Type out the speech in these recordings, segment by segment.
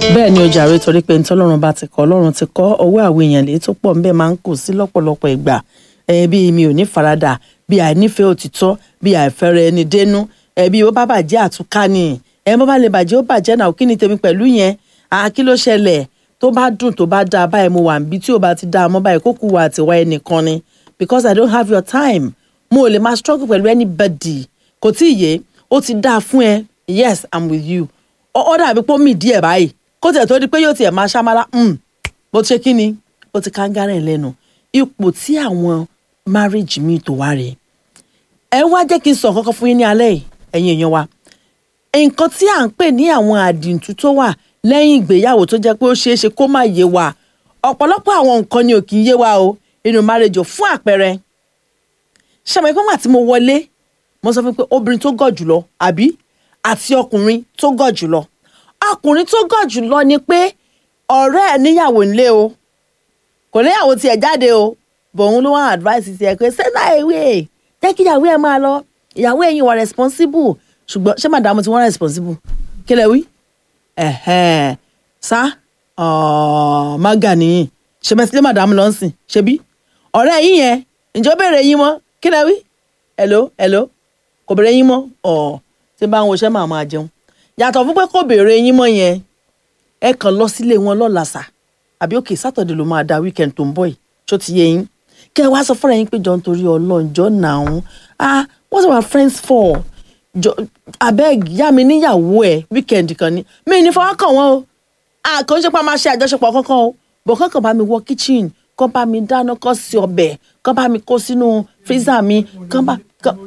bẹ́ẹ̀ ni ọjà rẹ torí pé ntọ́lọ́run bá ti kọ́ ọlọ́run ti kọ́ ọwọ́ àwọn èèyàn lè tó pọ̀ nbẹ́ máa ń kù sí lọ́pọ̀lọpọ̀ ìgbà bí mi ò ní faradà bí àìnífẹ̀ẹ́ òtítọ́ bí àìfẹ́rẹ́ ẹni dénú bí ó bá bàjẹ́ àtúká ni ẹ bá bá lè bàjẹ́ ó bàjẹ́ náà kí ni tèmi pẹ̀lú yẹn kí ló ṣẹlẹ̀ tó bá dùn tó bá dáa báyìí mo wà níbi tí ò bá ti dáa mọ́ báyìí kókù wà àtiwá ẹnìkan ni because I don't have your time mo ò lè máa struggle pẹ̀lú anybody kò tí ì yé ó ti dáa fún ẹ yes I'm with you ó dàbí pé ó mì díẹ̀ báyìí kó tẹ̀ tó di pé yóò tiẹ̀ máa ṣámálá bó ti ṣe kí ni ó ti kángára ẹ̀ lẹ́nu ipò tí àwọn marriage mi tó wá rèé ẹ wá jẹ́ kí n sọ kankan fún yín ní alẹ́ yìí ẹ̀yin èèyàn wa nǹkan tí à ń pè ní àwọn àdìntú tó wà lẹ́yìn ìgbéyàwó tó jẹ́ pé ó ṣeé ṣe kó má yé wa ọ̀pọ̀lọpọ̀ àwọn nǹkan ni ò kì í yé wa o inú marriage ò fún àpẹẹrẹ ṣàmì pé wà tí mo wọlé mo sọ fún pé obìnrin tó gọ̀ jùlọ àbí àti ọkùnrin tó gọ̀ jùlọ ọkùnrin tó gọ̀ jùlọ ni pé ọ̀rẹ́ ẹ̀ níyàwó ńlé o kò níyàwó tiẹ̀ jáde o bòun ló wá advice tiẹ̀ pé sẹ́nà ìwé jẹ́ kí ìyàwó ẹ̀ máa lọ ìyàwó ẹ̀yin wà responsible ṣùgbọ́n ṣé màdàmú ti wọ́n responsible kí lẹ wí ẹ̀hẹ́n sá mága nìyí ṣe mẹ́sílẹ̀ màdàmú lọ sìn ṣe bí ọ̀rẹ́ yín yẹn ǹjọ́ bèrè yín mọ́ kí lẹ wí hello hello kò bèrè yín mọ́ ọ̀ tí bá ń woṣẹ́ màá máa jẹun yàtọ̀ fún pé kò bèrè yín mọ́ yẹn ẹ kàn lọ sílé wọn lọ́la sà àbí òkè sátọ̀dẹ̀ ló máa da weekend tó ń bọ̀ yìí tó ti yé yín kẹ́ ẹ wá sọ fúnra yín pé jọ nítorí ọlọ́njọ́ nàún ah what's our friends for jọ abeg yá mi níyàwó ẹ weekend kan ni mi ní fọwọ́ kàn wọ́n o àkànṣe pa máa ṣe àjọṣepọ̀ kankan o bọ̀ kankan bá mi wọ kitchen kán bá mi dáná kán sí ọbẹ̀ kán bá mi kó sínú freezer mi kán bá.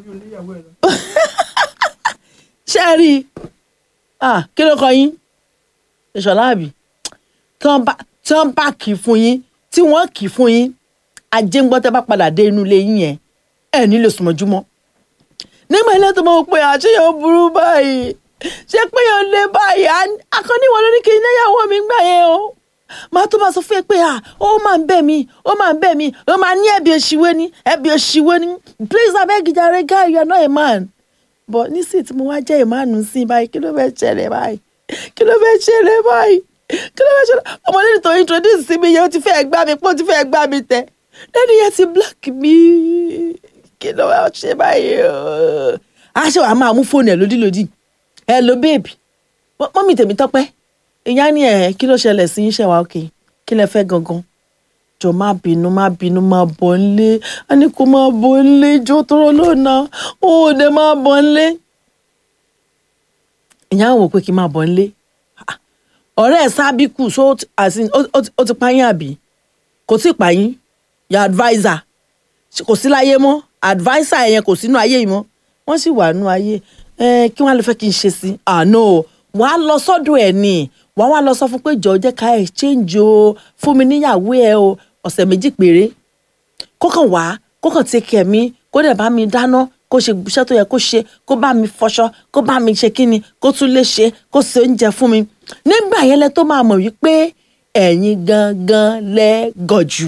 ṣé ẹ rí i kí ló kọ yín ìṣọ̀lá àbí tí wọ́n bá kì í fún yín tí wọ́n kì í fún yín ajé ń gbọ́ tẹ́ bá padà dé inú ilé yín yẹn ẹ̀ nílò sùnmọ́júmọ́ nígbà ilé tó mọ̀ pé àṣeyàn burú báyìí ṣé pé yàn lé báyìí akọni wọn lórí kí iléyàwó mi gbà yẹn o máa tó máa sọ fún ẹ pé à ó máa ń bẹ̀ mí ó máa ń bẹ̀ mí ó máa ní ẹ̀bí òṣìwé ní ẹ̀bí òṣìwé ní please abeg jàre guy you are not a man but nísìnyí tí mo wá jẹ́ ìmánu sí i báyìí kí ló fẹ́ ṣẹlẹ̀ báyìí kí ló fẹ́ ṣẹlẹ̀ báyìí kí ló fẹ́ ṣẹlẹ̀ ọmọdé tó introduce sí mi yẹn ó ti fẹ́ gbá mi pé ó ti fẹ́ gbá mi tẹ lẹ́nu yẹn ti black mi kí ló wá ṣe báyìí o. aṣọ àá máa mú fóònù ẹ lódìlódì hello babe mọ́mí tèmi tọ́pẹ́ ìyá ni ẹ̀ kí ló ṣẹlẹ̀ sí iṣẹ́ wa òkè kí lẹ fẹ́ gangan jọ má bínú má bínú má bọ̀ nlé a ní kó má bọ̀ nlé jọ tọrọ lónà ó dé má bọ̀ nlé. ìyá wò pé kí n má bọ̀ nlé ọ̀rẹ́ ẹ̀ sábìkù so ó ti pààyàn àbí kò tí ì pààyàn yà adviser kò sí láyé mọ́ adviser yẹn kò sínú ayé yìí mọ́ wọ́n sì wà nínú ayé kí wọ́n á lè fẹ́ kí n ṣe sí àná wà á lọ sọ́dọ̀ ẹ̀ ni wà á wá lọ sọ fún pé jọ̀ọ́ jẹ́ ká exchange o fún mi níyàwó ẹ o ọ̀sẹ̀ méjì péré kókàn wá kókàn take care mi kó dẹ̀ bá mi dáná kó ṣe iṣẹ́ tó yẹ kó ṣe kó bá mi fọṣọ kó bá mi ṣe kíni kó tún lè ṣe kó ṣe oúnjẹ fún mi nígbà yẹn lẹ tó máa mọ̀ wípé ẹ̀yin gangan lẹ gọ̀jù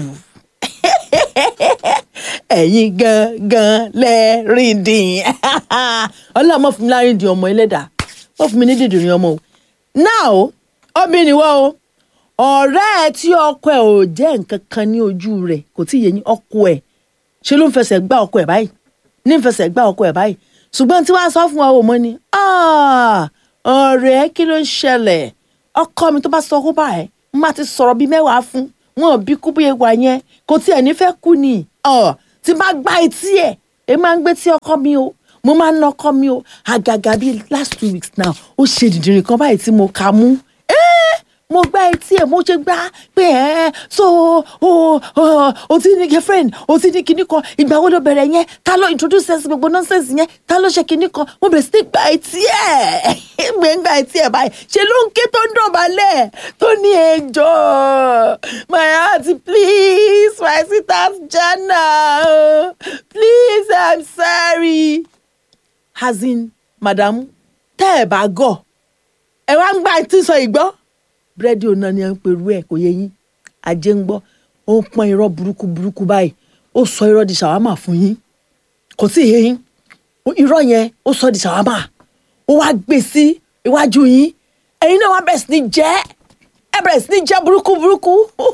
ẹ̀yin gangan lẹ́rìndín ọlọ́run mọ̀ fún mi láríndín ọmọ ẹlẹ́dà mọ̀ fún mi ní dìdìrín ọmọ o now obìnrin wọ́ o ọ̀rẹ́ ẹ tí ọkọ ẹ ò jẹ́ nǹkan kan ní ojú rẹ̀ kò tí ì yé yín ọkọ ẹ ṣe ló ń fẹsẹ̀ gbá ọkọ ẹ báyìí ní ń fẹsẹ̀ gbá ọkọ ẹ báyìí ṣùgbọ́n tí wàá sọ fún wa ò mọ́ ni ọ̀rẹ́ kí ló ń ṣẹlẹ̀ ọkọ mi tó bá sọ kó bá ẹ má ti sọ̀rọ̀ bíi mẹ́wàá fún wọn ò bí kú bí ewa yẹn kò tiẹ̀ nífẹ̀ẹ́ kú ni tí bá gbá etí ẹ̀ ẹ máa ń gbé tí ọkọ mi o mo máa ń nọkọ mi o àgàgà bíi last two weeks now ó ṣe dìdìrín kan báyìí tí mo kà mú mo gbá etí ẹ̀ mo ṣe gbá pé ẹ so o o o ti ní girlfriend o ti ní kinní kan ìgbà wo ló bẹ̀rẹ̀ yẹn ta ló introduce ẹ sí gbogbo nonsense yẹn ta ló ṣe kinní kan mo bẹ̀rẹ̀ sí ní gbá etí ẹ̀ gbé ń gbá etí ẹ̀ báyìí ṣe ló ń ké tó ń dọ̀bálẹ̀ tó ní ẹjọ́ my heart please my sweetheart Jana please i'm sorry as in madam tẹ́ ẹ̀ bá gọ̀ ẹ wá ń gbá etí sọ ìgbọ́ búrẹ́dì ọ̀nà ni à ń perú ẹ̀ kò yẹ yín ajé ń gbọ́ ó ń pọ́n irọ́ burúkú burúkú báyìí ó sọ irọ́ di ṣàwámà fún yín kò sí yẹ yín irọ́ yẹn ó sọ di ṣàwámà ó wá gbé sí iwájú yín ẹ̀yin náà wá bẹ̀rẹ̀ sí ní jẹ́ ẹ bẹ̀rẹ̀ sí ní jẹ́ burúkú burúkú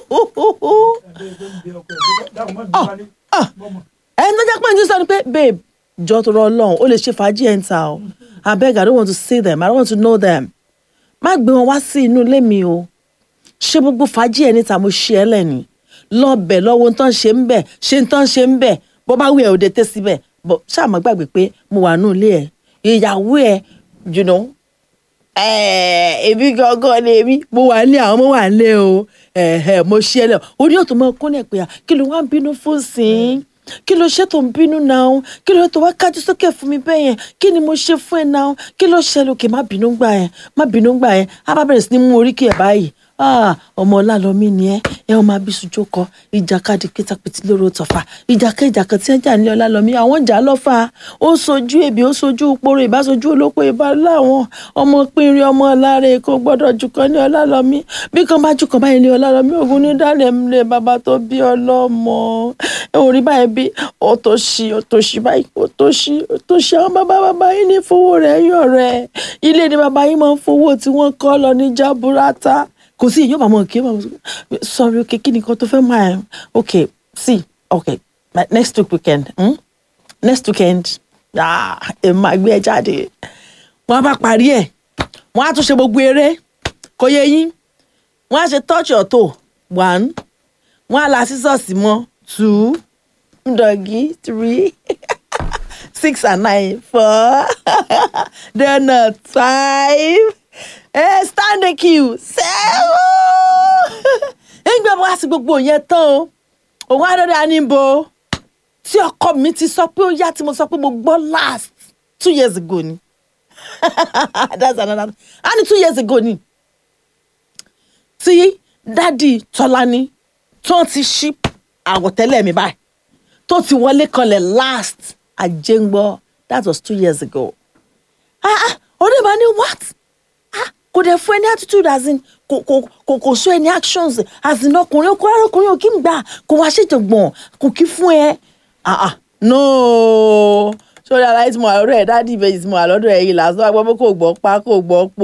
ẹni tó jẹ́ pé ní sọ ni pé babe jọ tó rọ ọlọ́run ó lè ṣe fàájì ẹ̀ ń ta o abeg i don't want to see them i don't want to know them má gbé wọn wá sí inú ilé mi o ṣé gbogbo fàájì ẹ̀ níta mo ṣe ẹ́ lẹ́ni lọ́bẹ̀ lọ́wọ́ ń tán ṣe ń bẹ̀ ṣe ń tán ṣe ń bẹ̀ bó bá wí ẹ̀ ò dé tẹ́ síbẹ̀ bó ṣáà má gbàgbé pé mo wà nù ilé ẹ̀ ìyàwó ẹ̀ you know èmi gangan ni èmi mo wà ní àwọn ọmọ wà ní o mo ṣe ẹ lẹ o ní òtún mọ kúnlẹ̀ pé kí ló wá ń bínú fún sí i kí ló ṣe tó ń bínú náà kí ló tó wá kájú sókè fún mi bẹ́ẹ̀ yẹn kí ni mo ṣe fún ẹ náà kí ló ṣẹlẹ̀ òkè má bínú gbà yẹn má bínú gbà yẹn á bá bẹ̀rẹ̀ sí ní mú oríkì ẹ̀ báyìí ọmọ ọlálọ́mí ni ẹ ẹ ọmọ abisujú kọ ìjàkadì kìtàpìtì lóró tọ̀fà ìjàkẹ́ ìjàkẹ́ tí ẹ jà ní ọlálọ́mí àwọn jà lọ́fà ó sojú èbí ó sojú poro ìbásojú olóko ìbá láwọn ọmọ pínrin ọmọ ọláre kò gbọ́dọ̀ jùkọ́ ní ọlálọ́mí bí kan bá jùkọ́ báyìí ní ọlálọ́mí ògùn ní dálẹ̀ ńlẹ̀ bàbá tó bí ọlọ́mọ orí báyìí bí òtòṣì òtòṣì báyìí òtòṣì òtòṣì àwọn bàbá bàbá yìí ní fowó rẹ̀ yọ̀ rẹ̀ ilé ni bàbá yìí máa ń fowó tí wọ́n kọ́ lọ ní jaburata kò sí èyí ó máa mọ kí ó máa mọ sorry okay kí ni nǹkan tó fẹ́ máa okay see okay next week weekend hmm? next weekend ẹ máa gbé ẹ jáde wọn á bá parí ẹ wọn á tún ṣe gbogbo eré kò yẹ yín wọn á ṣe touch your toe one wọn á la sísọ̀sì mọ́ two doggy three six and nine four then uh, five ẹ stand the queue sẹ́wọ́ ẹgbẹ́ bá sí gbogbo yẹn tán o òun àdọ́dẹ́ àníbo tí ọkọ mi ti sọ pé ó yá tí mo sọ pé mo gbọ́ last two years ago ni that's another a ní two years ago ni tí dádì tọ́lání tó ti ṣí àwọ̀tẹ́lẹ̀ mi báyìí tó ti wọlé kanlẹ̀ last àjẹngbọ́ that was two years ago ah ah ọ̀rẹ́ bá ní what kò dẹ̀ fún ẹ ní attitude as in kò kò kò kò show any actions as in ọkùnrin ọkùnrin ọkùnrin ò kí ń gbà kò wá ṣèjọgbọ̀n kò kí fún ẹ ah ah no sórí aláìsí mo àlọ́dọ̀ ẹ̀ dáàdì ìbejì tí mo àlọ́dọ̀ ẹ̀ yìí lásán wá gbọ́ pé kò gbọ́ pa kò gbọ́ po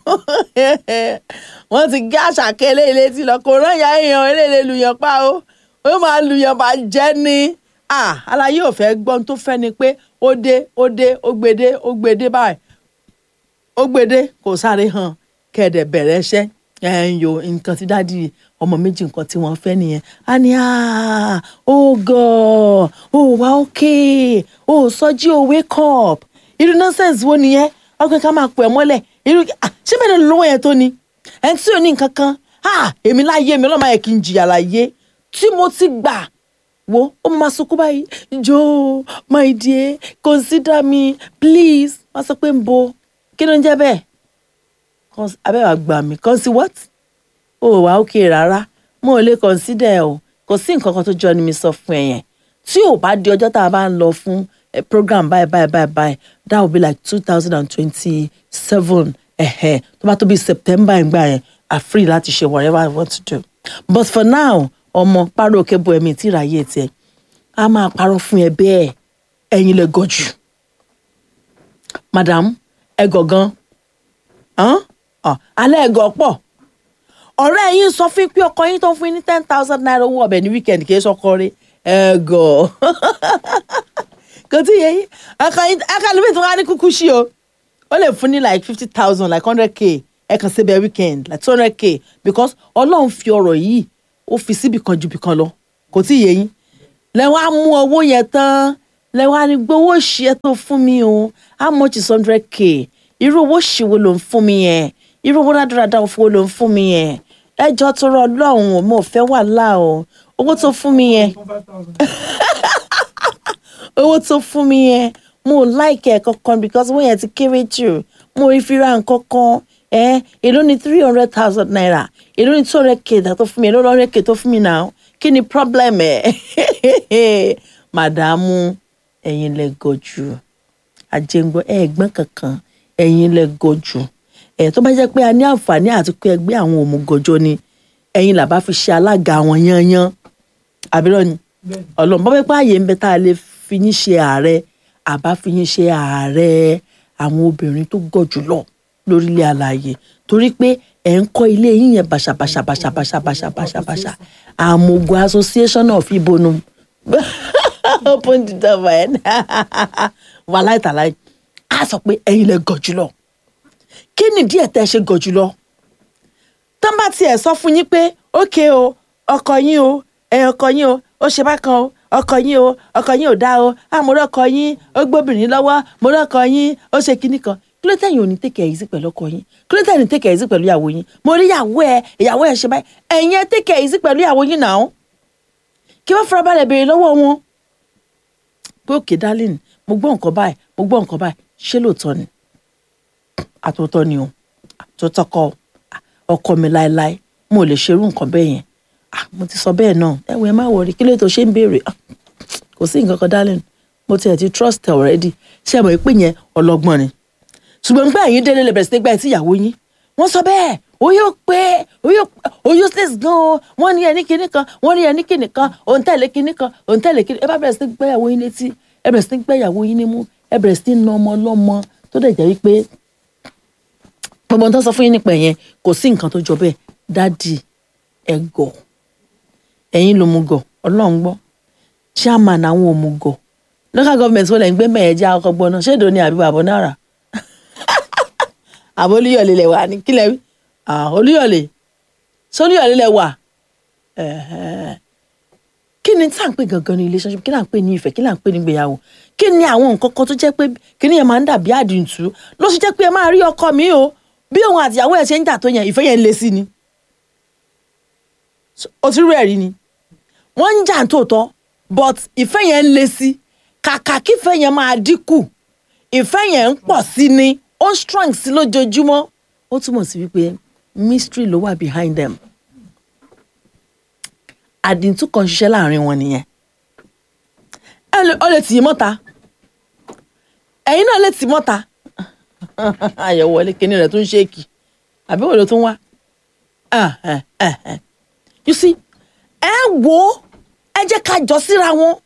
wọ́n ti gé àṣàkẹ́ eléyìí létí lọ kò rán ìyá èèyàn eléyìí lùyàn pa o ó máa lùyàn bá jẹ́ ni ah aláyé ò fẹ́ gbọ́n tó fẹ́ ni pé ó dé ó dé ó gbede ó gbede báyìí ó gbede kò sáré hàn kẹ̀dẹ̀ bẹ̀rẹ̀ iṣẹ́ ẹ̀yọ nǹkan tí dáàdi ọmọ méjì nǹkan tí wọ́n fẹ́ nìyẹn á ní ó gọ̀ ó wá òkè ó sọjí ó wake up irú nonsense wo nìyẹn ọkùnrin ká máa pọ̀ ẹ́ mọ́lẹ̀ irú ṣé bẹ́ẹ̀ ni lówó yẹn tó ni ẹ̀ tí ò ní nǹkan kan èmi láyé mi ọlọ́mọ yẹ kí n jìyà láyé tí mo ti gbà wo ó máa sunkún báyìí joe my dear consider me please wọ́n sọ pé ń bo kí ló ń jẹ́ bẹ́ẹ̀ abẹ́wà gbà mí kàn sí what ó wà ókè rárá mo ò lè consider ẹ o kò sí nǹkan kan tó jọ ni mi sọ fún ẹ yẹn tí ò bá di ọjọ́ tá a bá ń lọ fún program báyìí báyìí báyìí báyìí that will be like two thousand and twenty-seven ẹ̀hẹ̀ tó bá tó bí september ìgbà yẹn are free láti ṣe whatever i want to do but for now ọmọ párọ̀ òkè bo ẹ̀mí tí ìráyè tiẹ̀ a máa parọ́ fún ẹ bẹ́ẹ̀ ẹ̀yin lè gọ̀ jù madam ẹ gọ̀ gan alẹ́ ẹ gọ̀ pọ̀ ọ̀rẹ́ yín sọ fún pé ọkọ yín tó ń fún yín ní ten thousand naira owó ọbẹ̀ ní weekend kì í sọkọ rí ẹ gọ̀ kò tí yẹ yín akálùmí tí wọ́n á ní kúkú sí o ó lè fún ní like fifty thousand like hundred k ẹ kàn sí bẹ́ẹ̀ weekend like two hundred k because ọlọ́run fi ọ̀rọ̀ yìí ó fi síbì kan ju bì kan lọ kò tí yẹ yín lẹ́wọ́n á mú owó yẹn tán lẹ́wọ́n á ní gbowó ṣí ẹ tó fún mi o how much is hundred k irú owó ṣì wo ló ń fún mi yẹn irú owó dáadáa wo ló ń fún mi yẹn ẹjọ́ tó rọ ọlọ́run o mo fẹ́ wàhálà o owó tó fún mi yẹn owó tó fún mi yẹn mo like ẹ̀ kankan because owó yẹn ti kéré jù mo rí fi ra nǹkan kan ẹ èló ni three hundred thousand naira èló ni two hundred k tó fún mi èló ni hundred k tó fún mi náà kí ni problem ẹ màdàmú ẹ̀yin lẹ gọ̀jù àjẹngbọ ẹ̀gbọ́n kankan ẹ̀yin lẹ gọ̀jù ẹ tó bá jẹ́ pé a ní àǹfààní àti pé ẹgbẹ́ àwọn òmùgọ̀jọ ni ẹ̀yin làbá fi ṣe alága àwọn yányán àbírọ ni Ọlọ́run bọ́ pé ààyè ń bẹ tá a lè fi yín ṣe ààrẹ àbá fi yín ṣe ààrẹ àwọn obìnrin tó gọ̀ jùlọ lórílẹ̀ àlàyé torí pé ẹ̀ ń kọ́ ilé yín yẹn bàṣàbàṣà bàṣàbàṣà bàṣàbàṣà bàṣà àmọ̀gò association of ibonu open the door for ẹ wàhálà ìtàláì á sọ pé ẹ̀yin lẹ gọ̀ jùlọ kí ni díẹ̀ tẹ́ ṣe gọ̀ jùlọ tán bá tiẹ̀ sọ fún yín pé ókè o ọkọ yín o ẹ ọkọ yín o ó ṣe bákan o ọkọ yín o ọkọ yín ò dá o àmúrò ọkọ yín ó gbóbìnrin lọ́wọ́ mo rọ́kọ yín ó ṣe kinní kan kí ló tẹ̀yìn ò ní tẹ̀kẹ̀ yìí sí pẹ̀lú ọkọ yín kí ló tẹ̀yìn ò ní tẹ̀kẹ̀ yìí sí pẹ̀lú ìyàwó yín mo rí ìyàwó ẹ ìyàwó ẹ ṣe báyìí ẹ̀yin ẹ tẹ̀kẹ̀ yìí sí pẹ̀lú ìyàwó yín náà kí wọ́n fara balẹ̀ béèrè lọ́wọ́ wọn pé òkè darling mo gbọ́ nǹkan báyìí mo gbọ́ nǹkan báyìí ṣé lóòótọ́ ni àtòótọ́ ni o àtòótọ́ kọ́ ọkọ mi láéláé mo lè ṣerú nǹkan bẹ́ẹ̀ yẹn mo ti sọ bẹ́ẹ̀ náà ẹ wọ ẹ má wọrí kí ló tó ṣe ń béèrè kò sí nǹkan kan darling mo tiẹ̀ ti trust ẹ already ṣé ẹ mọ̀ pé yẹn ọlọ́gbọ́n ni ṣùgbọ́n nígbà yín délé lè bẹ̀rẹ̀ sí nígbà tí ìyàwó yín wọ́n sọ bẹ́ẹ̀ ó yóò pé ó yóò ó useless gan o wọ́n ní ẹni kíní kan wọ́n ní ẹni kíní kan òun tẹ̀lé kíní kan òun tẹ̀lé kíní ẹ bá bẹ̀rẹ̀ sí ní gbẹ́ ìyàwó yín létí ẹ bẹ̀rẹ̀ sí ní gbẹ́ ìyàwó yín nímú ẹ bẹ̀rẹ̀ sí ní na ọmọ ọlọ́mọ tó dẹ̀ jẹ́ wípé gbogbo tó sọ fún yín nípa ẹ̀yẹn kò sí nǹkan tó jọ bẹ́ẹ̀ dádì ẹ gọ̀ ẹ̀yin ló mú gọ̀ ọlọ́run gbọ́ chairman àwọn òmùgọ̀ local government wọlé ń gbé mẹ́ẹ̀ẹ́jà ọkọ̀ gbọ́n náà ṣéèdò ni àbí bàbá náírà àbó olúyọ̀lé lẹ̀ wà ní kílẹ̀ wí olúyọ̀lé sólúyọ̀lé lẹ̀ wà kí ni tá à ń pè gangan ní relationship kí là ń pè ní ìfẹ́ kí là ń pè ní ìgbéyàwó kí ni àwọn nǹkan kan tó jẹ́ pé kí ni yẹn máa ń dàbí àdìntú ló ṣe jẹ́ pé ẹ máa rí ọkọ mi o bí òun àtìyàwó ẹ̀ ṣe ń jà tó yẹn ìfẹ́ yẹn ń le sí ni o ti rí ẹ̀rí ni wọ́n ń jà tòótọ́ but ìfẹ́ yẹn ń le sí kàkà kí ìfẹ́ yẹn máa dínkù ìfẹ́ yẹn ń pọ̀ sí ni ó strong sí lójoojúmọ́ ó túmọ̀ sí wípé mystery ló wà behind them àdìntú kan ṣiṣẹ́ láàrin wọn nìyẹn ó lè tì í mọ́ta ẹ̀yin náà lè tì í mọ́ta àyẹ̀wò wọlé kíní rẹ̀ tó ń ṣéèkì àbí wọ́n ló tún wá you see ẹ wo ẹ jẹ́ ká jọ síra wọn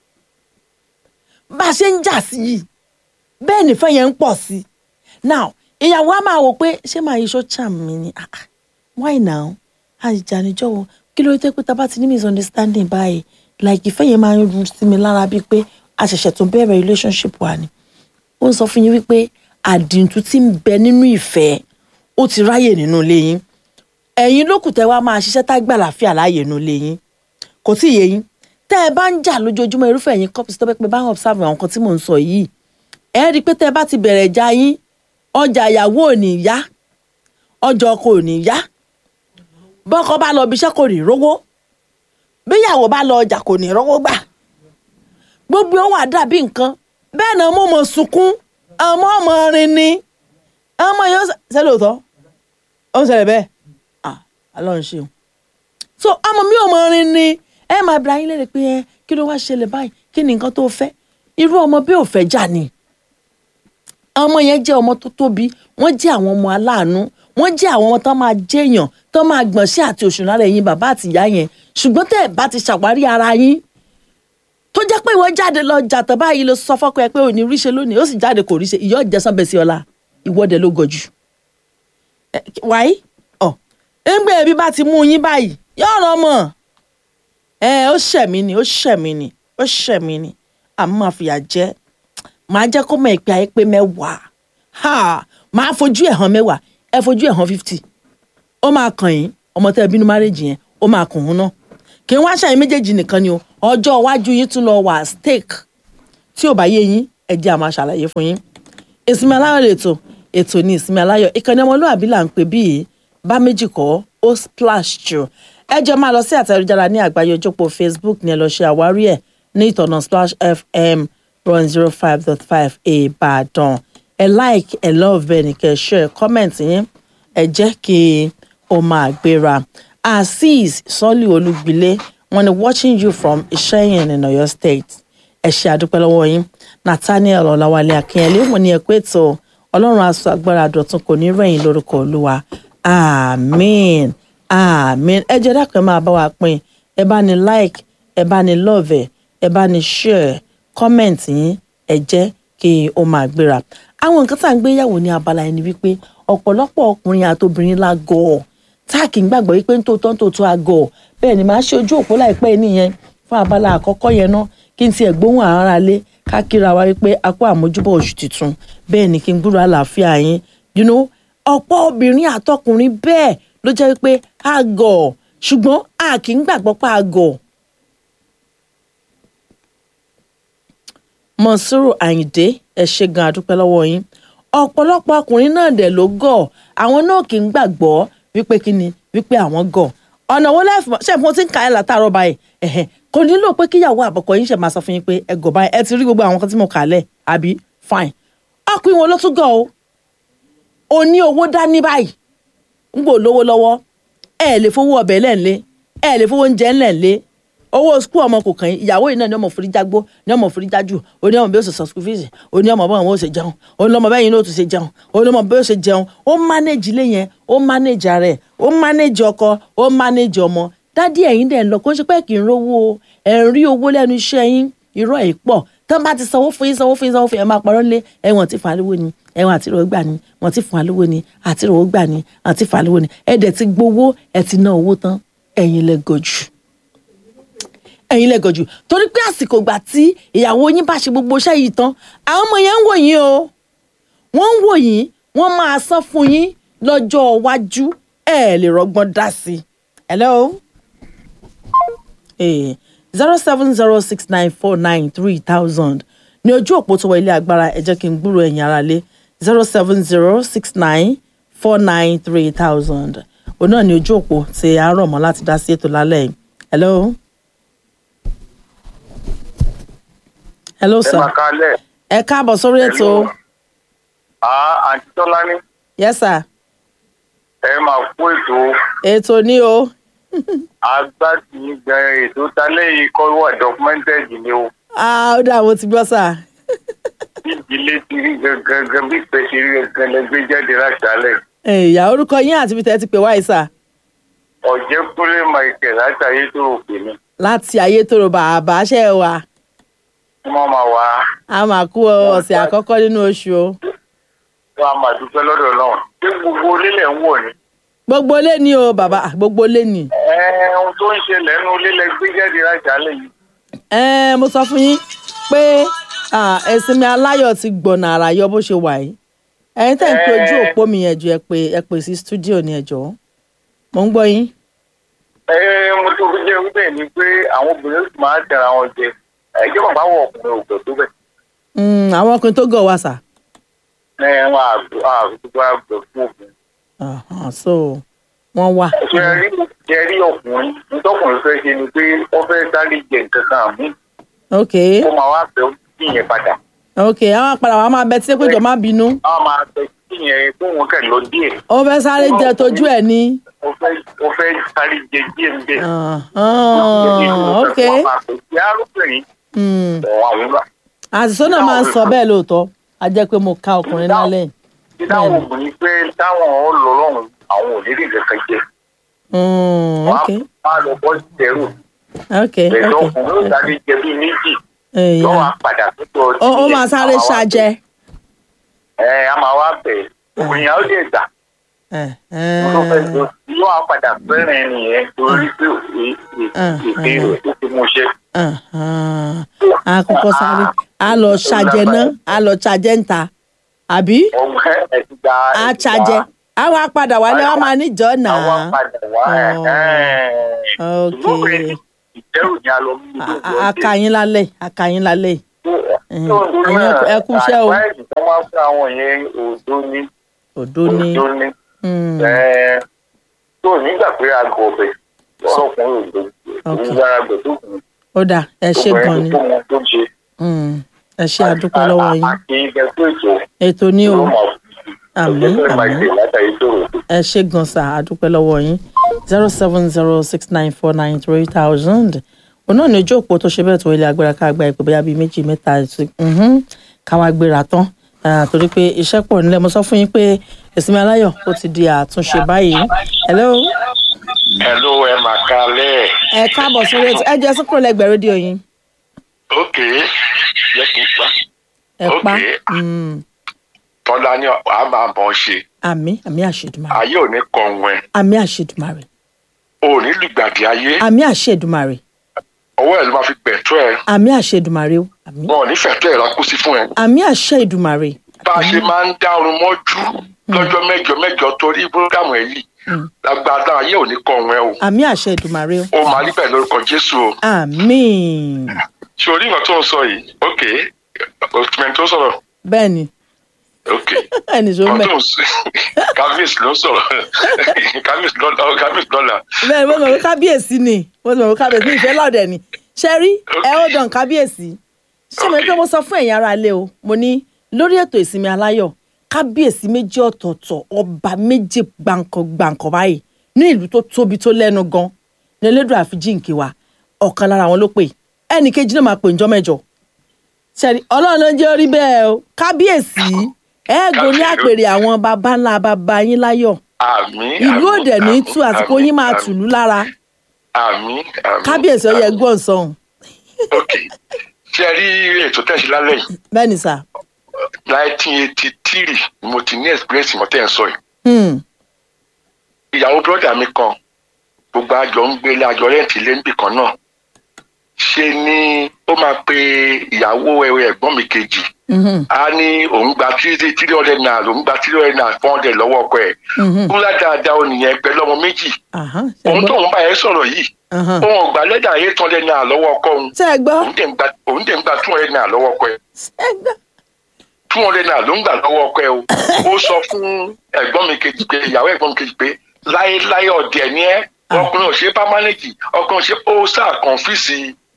bá a ṣe ń jà sí yìí bẹ́ẹ̀ nìfẹ́ yẹn ń pọ̀ sí i now ìyàwó á máa wò pé ṣé màá iṣọ́ charm mi ni ah ah why now àìjà níjọ́ wo kí ló dé pé tá a bá ti ní misunderstanding báyìí like ìfẹ́ yẹn máa ń ru sí mi lára bíi pé a ṣẹ̀ṣẹ̀ tún bẹ̀rẹ̀ relationship wa ni ó ń sọ fún yín wípé àdìntú tí ń bẹ nínú ìfẹ́ ó ti ráyè nínú ilé yín ẹ̀yin lókùn tẹ́ wá máa ṣiṣẹ́ tá gbà láfíà láàyè nínú ilé yín kò tí ì yé yín tẹ́ ẹ bá ń jà lójoojúmọ́ irúfẹ́ ẹ̀yin couples tó bẹ́ pé bá ń observe àwọn nǹkan tí mò ń sọ yìí ẹ rí i pé tẹ́ ẹ bá ti bẹ̀rẹ̀ ìjà yín ọjà ìyàwó ò ní yá ọjà ọkọ ò ní yá bọ́kọ bá lọ ibiṣẹ́ kò ní rówó bíyàwó bá lọ ọjà kò ní rówó gbà gbogbo ohun àdàbí nǹkan bẹ́ẹ̀ náà mo mọ̀ sunkún ọmọ ọmọ rin ni ọmọ yóò ṣe lóòótọ́ ó ń ṣẹlẹ̀ bẹ́ẹ̀ ah ọlọ́run ṣeun so ọmọ mi ò mọ rin ni ẹ máa bẹ̀rẹ̀ ayé lérè pé ẹ kí ló wá ṣẹlẹ̀ báyìí kí ni nǹkan tó fẹ́ irú ọmọ bí ò fẹ́ jà ni ọmọ yẹn jẹ́ ọmọ tó tóbi wọ́n jẹ́ àwọn ọmọ aláàánú wọ́n jẹ́ àwọn ọmọ tó máa jẹ́yàn tó máa gbọ̀n sí àti òṣùn lára ẹ̀yin bàbá àti ìyá yẹn ṣùgbọ́n tẹ́ ẹ̀ bá ti ṣàwárí ara yín tó jẹ́ pé ìwọ jáde lọ jàtọ̀ báyìí ló sọ fọ́kọ ẹ pé ò ní ríṣe lónìí ó sì jáde kò ríṣe ìyọ́ ìjẹsán bẹ̀ sí ọ̀la ìwọ́de ló gọ̀jù. wáyé ọ̀ ẹgbẹ́ ẹbí bá ti mú yín báyìí yóò ràn mọ́ ẹ ó ṣẹ̀mí ni ó ṣẹ̀mí ni ó ṣẹ̀mí ni àmọ́ máa fìyà jẹ́ màá jẹ́ kó mọ̀ ìpè àìpé mẹ́wàá màá fojú ẹ̀ hàn mẹ́wàá ẹ fojú ẹ̀ hàn fifty ó máa kàn yín ọmọ tẹ́ ẹ bínú márèjì yẹn ó máa kàn hún náà kì í wá ṣàyìn méjèèjì nìkan ni o ọjọ́ iwájú yín tún lọ wà stake tí ò bá yé yín ẹ jẹ́ àmọ́ àṣàlàyé fún yín ìsinmi aláyọ̀ lètò ètò ní ìsinmi aláyọ̀ ìkànnì ọmọlúwàbí là ń pè bíi bá méjì kọ́ ó splash jù ẹ jẹ́ máa lọ sí àtẹ̀jára ní àgbáyé ojópo facebook ní ẹ lọ ṣe àwárí ẹ̀ ní ìtọ̀nà splash fm one zero five dot five ìbàdàn ẹ like ẹ love bẹ́ẹ̀ ni kẹ́ ẹ share comment yín ẹ jẹ́ kí o máa gbéra azeez sọ́lì olúgbilé wọ́n ní watching you from ìṣẹ́yìn in Ọ̀yọ́ state ẹ ṣé àdúpẹ́ lọ́wọ́ yín nathaniel ọ̀làwálé akínyẹlé wọ́n ní ẹ pé tó ọlọ́run aṣọ agbára dọ̀tun kò ní rẹ̀yìn lórúkọ olúwa àmín àmín ẹ jẹ́ dákun ẹ máa bá wa pín ẹ bá ní like ẹ bá ní love ẹ bá ní share comment yín ẹ jẹ́ kí o máa gbéra àwọn nǹkan tá à ń gbé yàwó ní abala ẹni wípé ọ̀pọ̀lọpọ̀ ọkùnrin àtobìnrin la gọ̀ ọ́ tá a kì í gbàgbọ́ wípé ń tòótọ́ ń tòótọ́ àgọ̀ bẹ́ẹ̀ ni màá ṣe ojú òpó láìpẹ́ nìyẹn fún abala àkọ́kọ́ yẹn ná kí n tiẹ̀ gbóhùn ara lé ká kíra wa wípé a kó àmójúbọ̀ oṣù tuntun bẹ́ẹ̀ ni kí n gbúrò àlàáfíà yín you know ọ̀pọ̀ obìnrin àtọkùnrin bẹ́ẹ̀ ló jẹ́ wípé àgọ̀ ṣùgbọ́n a kì í gbàgbọ́ pé àgọ̀ mọ̀súrù àyìndé ẹ ṣé gan adúpẹ́ lọ́wọ́ yín ọ̀pọ̀lọpọ̀ ọkùnrin náà dẹ̀ ló gọ̀ àwọn náà kì í gbàgbọ́ wípé kí ni wípé àwọn gọ̀ ọ̀nà wo lẹ́fù ṣe fún tí ń ka ẹ̀ látàárọ̀ báyìí ẹ̀hẹ̀ kò nílò pé kíyàwó àbọ̀kọ yín ṣe máa sọ fún yín pé ẹ gọ̀ báyìí ẹ ti rí gbogbo àwọn kan tí mo kà lẹ̀ àbí fine ọkùnrin wo ló tún gọ̀ o ò ní owó dání báyìí ń gbò lówó lọ́wọ́ ẹ lè fowó ọbẹ̀ lẹ́ǹlé ẹ lè fowó oúnjẹ ńlẹ̀ǹlé owó skul ọmọ kò kàn yín ìyàwó yìí náà ní ọmọ òfin jágbó ní ọmọ òfin jájú oní ọmọ bí ó ṣe sọ skul fees oní ọmọ bọ́ọ̀ wọn ó ṣe jẹun oní ọmọ bẹ́yìn náà ó tún ṣe jẹun oní ọmọ bí ó ṣe jẹun ó manage ilé yẹn ó manage ara ẹ̀ ó manage ọkọ ó manage ọmọ dádì ẹ̀yin dẹ̀ ń lọ kó ń ṣe pé kì í rówó o ẹ̀ ń rí owó lẹ́nu iṣẹ́ yín irọ́ ẹ̀ pọ̀ tán bá ti sanwó fún yín sanwó fún yín sanwó fún yín ẹ máa parọ́ lé ẹ̀wọ̀n tí fún alówó ni ẹ̀wọ̀n àti ìrọ̀wọ́ gbà ni wọ́n ti fún alówó ni àti ìrọ̀wọ́ gbà ni àti fún alówó ni ẹ̀ dẹ̀ ti gbowó ẹ̀ ti ná owó tán ẹ̀yin lẹ gọ̀jù ẹ̀yin lẹ gọ̀jù torí pé àsìkò ìgbà tí ìyàwó yín bá ṣe gbogbo iṣẹ́ yìí tán àwọn ọmọ yẹn ń wò yín o wọ́n ń wò yín wọ́n máa san fún yín lọ́jọ́ iwájú ẹ̀ lè rọgbọ́n dá sí i. hello zero seven zero six nine four nine three thousand ní ojú òpó tó wọ ilé agbára ẹ jẹ́ kí n gbúrò ẹ̀yin ara lé zero seven zero six nine four nine three thousand òun náà ní ojú òpó tí a rọ̀ mọ́ láti dá sí ètò lálẹ́ yìí. hello. hello ẹ sir máa kalẹ̀ ẹ káàbọ̀ sórí ètò àá àǹtí tọ́lání yes sir ẹ máa kó ètò ètò ní o agbátí gbẹ ètò talẹ́ yìí kọ́ wà documented ni o ah ó dà mo ti gbọ́ sà bí ìdílé ti rí gangan bí ìpè ti rí gangan lẹ gbé jáde láti alẹ́ ìyá orúkọ yín àti ibi tẹ́ ẹ ti pè wáyé sà ọ̀jẹ̀kúnlé michael láti ayé tó rò pé ní láti ayétòrò bàbá ṣe é wa wọ́n máa wá a máa kú ọ̀sẹ̀ àkọ́kọ́ nínú oṣù o wọ́n á máa dúpẹ́ lọ́dọ̀ náà ṣé gbogbo onílẹ̀ ń wọ̀ ni gbogbo lé ní o bàbá gbogbo lé ní. ẹ ohun tó ń ṣẹlẹ̀ nínú lílẹ̀ gbé jáde láti alẹ́ yìí ẹ mo sọ fún yín pé ah, ẹ̀sìn mi aláyọ̀ ti gbọ̀nà àràyọ bó ṣe wà yìí ẹ̀yin tẹ̀ ń pe ojú Eh. òpó mi yẹn jù ẹ pé ẹ pè sí stúdíò ní ẹjọ́ mo ń gbọ́ yín. ẹ mo tó fi jẹ́ wípé ni pé àwọn obìnrin sì máa ń tẹ̀ra wọn jẹ ẹjọ́ bàbá wọ ọkùnrin òkè tó bẹ̀ Mm, àwọn ọkùnrin tó gọ̀ wá sà. ẹ wọn àgbẹ̀ àgbẹ̀ fún obìnrin. Ahan, so wọ́n wà. ṣe rí ṣe rí ọkùnrin nítọkùnrin fẹ́ ṣe ni pé wọ́n fẹ́ sáré jẹ nǹkan kan àmú ok kó máa wá fẹ́ sí yẹn padà ok àwọn apàdà wa máa bẹ tí pé jọ má bínú wọ́n máa fẹ́ sí yẹn kó wọn kẹ̀ lọ díẹ̀ ó fẹ́ sáré jẹ tójú ẹ̀ ní. wọ́n fẹ́ wọ́n fẹ́ sáré jẹ díẹ̀ ń bẹ̀. Ahan, ok ìyá arúgbìnrin Mm, ọ̀ àwọn ọ̀la àṣìṣó náà máa ń sọ bẹ́ẹ̀ lóòótọ́ a jẹ́ pé mo ka ọkùnrin lálẹ́ yìí. tí táwọn obìnrin pé táwọn ò lọ lọ́rùn àwọn ò ní rí nǹkan kan jẹ Mm, wọ́n ok á lọ bọ́ sí ẹrù ok ẹ̀dọ́ ok ọkùnrin ó sáré jẹ bíi méjì Ẹ̀yà. lọ́wọ́ á padà tó tọ́ ó ó máa sáré ṣàjẹ. ẹ a máa wá bẹ̀ obìnrin yẹn ó lè gbà Eh, tó fẹ́ eh, tó yóò á padà fẹ́ràn ẹni yẹn torí pé èdè rẹ̀ tó fi mú ṣe. ahan. a kọ́kọ́ sáré a lọ ṣàjẹ náà a lọ ṣàjẹ ń ta àbí ọgbẹ́ ẹ̀sìn gba a ṣàjẹ a wá padà wálé wa máa níjọ́ àwọn náà. padà wá Oh, ok. ìdẹ́rù ni a lọ mú A- a- a kà yín lálẹ́ a kà yín lálẹ́ ẹ̀yin ẹ- ẹ kú iṣẹ́ o. àìpáìsì tó máa fún àwọn yẹn òdo ní òdo ní. òdo ní Mm, tó nígbà pé aago ọbẹ̀ ọkùnrin òdo Ok. ìgbára gbẹ̀ tó kù ó dà ẹ ṣe gan ni tó mọ tó ṣe. Mm, ẹ ṣe àdúpẹ́ lọ́wọ́ yín àti ìgbẹ́ tó ètò ètò ní o ló mọ̀ àmín àmín látàrí tó rò. ẹ ṣe gan sa àdúpẹ́ lọ́wọ́ yín zero seven zero six nine four nine three thousand òun náà ní ojú òpó tó ṣe bẹ́ẹ̀ tó ilé agbára ká gba ìpè bóyá bíi méjì mẹ́ta sí mhm, ká wá gbéra tán Ah, torí pé iṣẹ́ pọ̀ nílẹ̀ mo sọ fún yín pé ìsinmi aláyọ̀ ó ti di àtúnṣe báyìí hello Hello, ẹ mà kalẹ̀. ẹ káàbọ̀ sórí ètò ẹ jẹ́ sọ́kúrò lẹ́gbẹ̀ẹ́ rédíò yín Ok, yẹ kí n pa. ẹ pa Okay. Mm, tọ́lá ní àá máa bọ̀ ọ́ ṣe àmì àmì àṣẹdùmarè ayé ò ní kọ̀ọ̀hún ẹ̀ àmì àṣẹdùmarè o ò ní lùgbàdì ayé àmì àṣẹdùmarè ọwọ́ ẹ̀ ló máa fi gbẹ̀tọ́ ẹ̀ àmì àṣẹdùmarè o àmì wọn ò ní fẹ̀tọ́ ẹ̀ rákú sí fún ẹ. àmì àṣẹdùmarè bá a ṣe máa ń dá orun mọ́jú lọ́jọ́ mẹ́jọ mẹ́jọ torí búrógámù ẹ̀ yìí lágbàdá ayé ò ní kọ̀ọ̀hún ẹ̀ o àmì àṣẹdùmarè o ó máa rí bẹ́ẹ̀ lórúkọ jésù o àmì ṣe orí nǹkan tó ń sọ yìí ok òtúmẹ̀ tó sọ̀rọ̀ bẹ́ẹ̀ ni ok ẹnì tó nǹkan mẹ́ tó ń sọ kábíyèsí ló ń sọ̀rọ̀ kábíyèsí lọ́la kábíyèsí lọ́la bẹ́ẹ̀ ni mo mọ̀ pé kábíyèsí ni mo mọ̀ pé kábíyèsí ní ìfẹ́ lọ́dẹ̀ ni ṣe rí ẹ ó dàn kábíyèsí ṣé mo ní pé mo sọ fún ẹ̀yin ará ilé o mo ní lórí ètò ìsinmi aláyọ̀ kábíyèsí méjì ọ̀tọ̀ọ̀tọ̀ ọba méjì gbàǹkan gbàǹkan báyìí ní ìlú tó tóbi tó lẹ́nu gan ní elédùn àfijíǹkì wa ọ̀kan lára wọn ló pè ẹnì kejì náà máa pè ńjọ́ mẹ́jọ ṣẹ́ni ọlọ́run ló ń jẹ́ orí bẹ́ẹ̀ o kábíyèsí ẹ̀ẹ́gùn ní àpèrè àwọn baba ńlá baba yín láyọ̀ àmín ìlú àmín, òdẹ ní àmín, tú àsìkò àmín, yín máa àmín, tùlú lára àmín àmín kábíyèsí ọyẹ àmín. gbọ́n sọ̀hún ok ṣe rí ètò tẹ̀sí lálẹ́ yìí bẹ́ẹ̀ ni sà nineteen eighty three ni mo ti ní experience mọ́tẹ́ ẹ̀ sọ yìí Hmm, ìyàwó bírọ́dà mi kan gbogbo àjọ ń gbélé àjọ rẹ́ǹtì ilé níbì kan náà ṣe ni ó máa pe ìyàwó ẹ̀gbọ́n mi kejì mhm, a ní òun gba three three hundred naira òun gba three hundred naira four hundred lọ́wọ́ ọkọ ẹ̀ mhm. kúlá dáadáa ó nìyẹn pẹ̀lú ọmọ méjì Àhán, ṣé òun gbọ́? tóun bá yẹn sọ̀rọ̀ yìí Àhán. òun ò gba lẹ́dà eight hundred naira lọ́wọ́ ọkọ òun ṣé ẹ gbọ́ òun dẹ̀ ń gba òun dẹ̀ ń gba two hundred naira lọ́wọ́ ọkọ ẹ̀ ṣé ẹ gbọ́ two hundred naira ló ń gbà lọ́wọ́ ọkọ ẹ̀ o ó sọ fún ẹ̀gbọ́n mi kejì pé ìyàwó ẹ̀gbọ́n mi kejì pé láéláé ọ̀dẹ̀ ni ẹ́ ọkùnrin ò ṣe pámánẹ́jì ọkùnrin ò ṣe ó sáà kọ̀ǹfìsì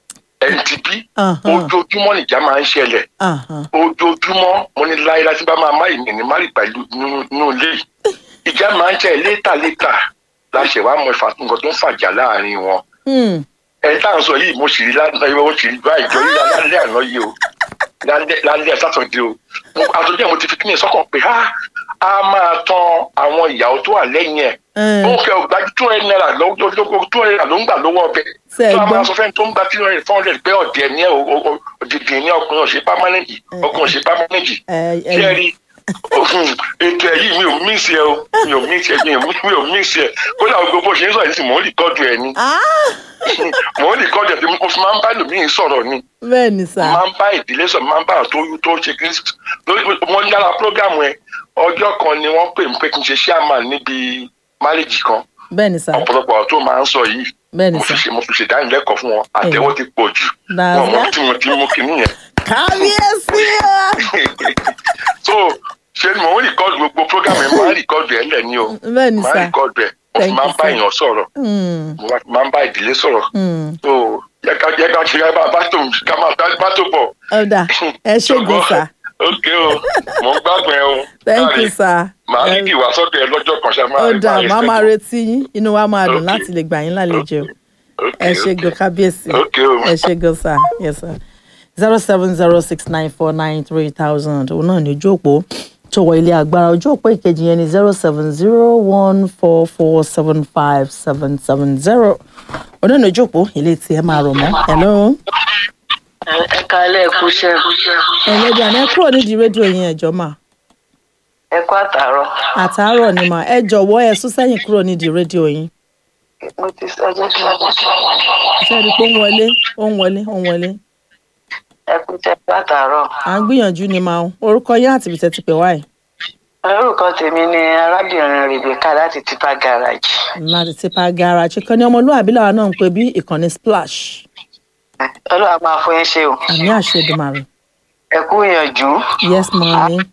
ntp Àhán. ojoojúmọ́ nìjà máa ń ṣẹlẹ̀ Àhán. ojoojúmọ́ mo ní láéláé tí bá máa má ìmì ní márì pẹ̀lú nínú nínú ilé yìí ìjà máa ń jẹ́ létà létà láṣẹ wàá mọ ìfà nǹkan tó ń fàjà láàrin wọn Hmm, ẹ tá à ń sọ yìí mo sì rí lálẹ́ mo sì rí báyìí jọ yíyá lálẹ́ àná yìí o lálẹ́ lálẹ́ sátọ̀dé o Mo- àtúndì mo ti fi kíni sọ́kàn pé á á máa tan àwọn ìyàwó tó wà lẹ́yìn ẹ̀ Eh. ó ń kẹ́ ọgbà two hundred naira lọ́wọ́ two hundred naira ló ń gbà lọ́wọ́ ọbẹ̀ Ṣé ẹ tó a máa gbọ́? sọ fẹ́ni tó ń gba three hundred four hundred pé ọ̀dẹ̀ ní ẹ̀ o- o- o- òdìdì ní ọkùnrin ọ̀ṣẹ́ pámánẹ́jì ọkùnrin ọ̀ṣẹ́ pámánẹ́jì ẹ ẹ ṣé ẹ rí ètò ẹ̀ yìí mi ò mí sí ẹ o mi ò mí sí ẹ mi ò mí- mi ò mí sí ẹ kódà gbogbo ṣe ń sọ yìí sì mò ń rìkọ́dù ẹ ni Ah, mò ń rìkọ́dù ẹ tí mo fi máa ń bá lòmíì sọ̀rọ̀ ni bẹ́ẹ̀ ni sà máa ń bá ìdílé sọ̀rọ̀ máa ń bá àwọn tó tó ṣe kí wọ́n lára prógámù ẹ ọjọ́ kan ni wọ́n pè mí pé kí n ṣe chairman níbi máréjì kan bẹ́ẹ̀ ni sà ọ̀pọ̀lọpọ̀ àwọn tó máa ń sọ yìí bẹ́ẹ̀ ni mo fi sà ṣe mo fi ṣe ìdánilẹ́kọ̀ọ́ fún wọn àtẹ̀wọ́ ti pọ̀ jù That's wọn mọ right. tí mo ti mú kinní yẹn kábíyèsí so ṣe ni mò ń rìkọ́dù gbogbo prógámù ẹ máa ń rìkọ́dù ẹ lẹ̀ ní o bẹ́ẹ̀ ni máa ń sà rìkọ́dù ẹ mo fi Thank máa you, ń bá sir. èèyàn sọ̀rọ̀ Hmm, mo máa ń bá ìdílé sọ̀rọ̀ hmm. so yẹ ká yẹ ká ṣe ká bá bá tó ká máa bá bá tó bọ̀. ọ̀dà ẹ ṣègùn sà ok o mo ń gbàgbọ́ ẹ o. thank you sà màá ní kí wàá sọ́dọ̀ ẹ lọ́jọ́ kan ṣe máa ọ̀dà máa má máa respect. retí yín inú wa máa dùn Okay. láti lè gbà yín lálejò Ok, ẹ ok. ṣègùn kábíyèsí ok o. ẹ ṣègùn sà yes sir zero seven zero six nine four nine three thousand òun náà ní ojú òpó tó wọ ilé agbára ojú òpó ìkejì yẹn ní zero seven zero one four four seven five seven seven zero òun náà ní ojú òpó ilé tí ẹ máa rọ̀ mọ́ hello. ẹ kalẹ kú iṣẹ ẹlẹ́dàá ní ẹ kúrò nídìí rédíò yẹn ẹ̀jọ́ mà ẹ kú àtàrọ àtàárọ̀ ni mà ẹ jọ̀wọ́ ẹ sún sẹ́yìn kúrò nídìí rédíò yín mo ti sọ jẹ kí wọn iṣẹ́ rí i pé ó ń wọlé ó ń wọlé ó ń wọlé ẹ kú iṣẹ kú àtàrọ à ń gbìyànjú ni màá orúkọ yín àti ibìtẹ́ ti pè wáyé orúkọ tèmi ni arábìnrin rebecca láti tipa garage láti tipa garage kan ní ọmọlúwàbí làwọn náà ń pè bí ìkànnì splash ọlọ́wà máa fún yín ṣe o àmì àṣẹ Èdùmàrè ẹ kú ìyànjú yes màá ní